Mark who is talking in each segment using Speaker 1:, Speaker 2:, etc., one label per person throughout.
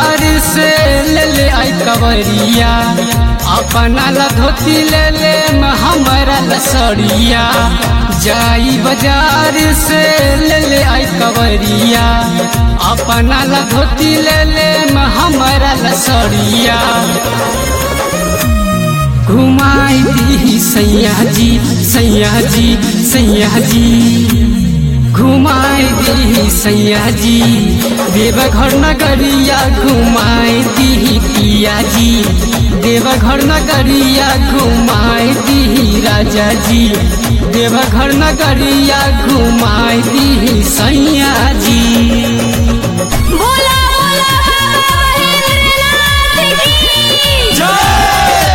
Speaker 1: बाजार से ले ले आई कवरिया अपना ला धोती ले ले म हमारा ला सड़िया जाई बाजार से ले ले आई कवरिया अपना ला धोती ले ले म हमारा ला सड़िया घुमाई दी सैया जी सैया जी सैया जी घुमाई दी सैया जी देवघर नगरिया घुमाई दी पिया जी देवघर नगरिया घुमाई दी राजा जी देवघर नगरिया घुमाई दी सैया जी
Speaker 2: बोला बोला बाबा महेंद्रनाथ की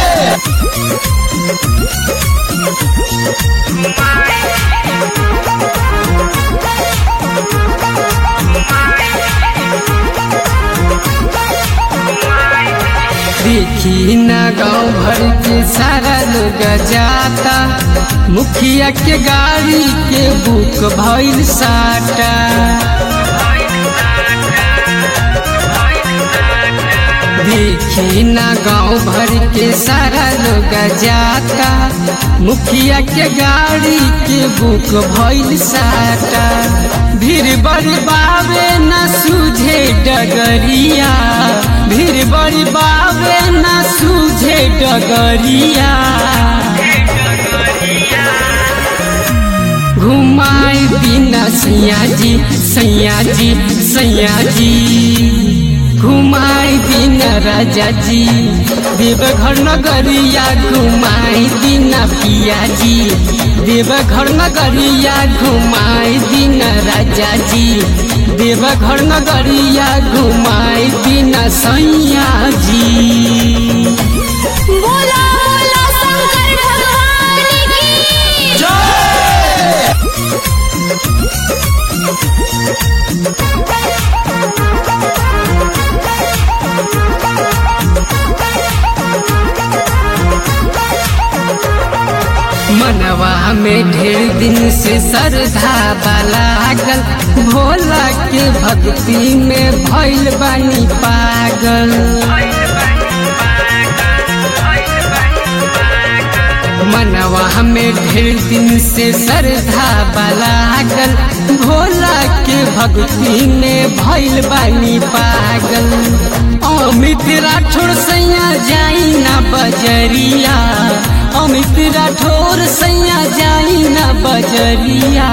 Speaker 1: देखी न गाँव भर के सारा लोग जाता मुखिया के गाड़ी के बुक भइल साटा देखी न गाँव भर के सारा लोग जाता मुखिया के गाड़ी के बुक भइल साटा भीड़ बड़ी बाबे न सूझे डगरिया भीड़ बड़ी बाबे न सूझे डगरिया घुमाई बिना सैया जी सैया जी सैया जी घुमाई दिन राजा जी देवघर नगरिया घुमाई दिन पिया जी देवघर नगरिया घुमाई दिन राजा जी देवघर नगरिया घुमाई दिन सैया जी
Speaker 2: बोला बोला शंकर भगवान की
Speaker 1: मनवा में ढेर दिन से श्रद्धा लागल भोला के भक्ति में भइल बानी पागल मनवा में ढेर दिन से श्रद्धा लागल भोला के भक्ति में भइल बानी पागल अमित राठौर सैया जाई ना बजरिया अमित राठौर सैया जाई ना बजरिया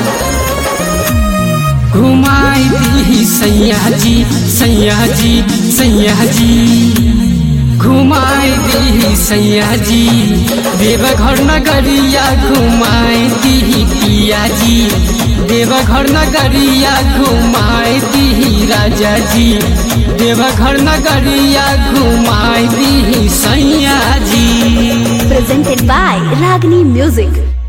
Speaker 1: घुमाई दी सैया जी सैया जी सैया जी घुमाई दी सैया जी देवघर नगरिया घुमाई दी पिया जी देवघर नगरिया घुमाई दी राजा जी देवघर नगरिया घुमाई दी सैया जी
Speaker 2: presented by Ragini Music.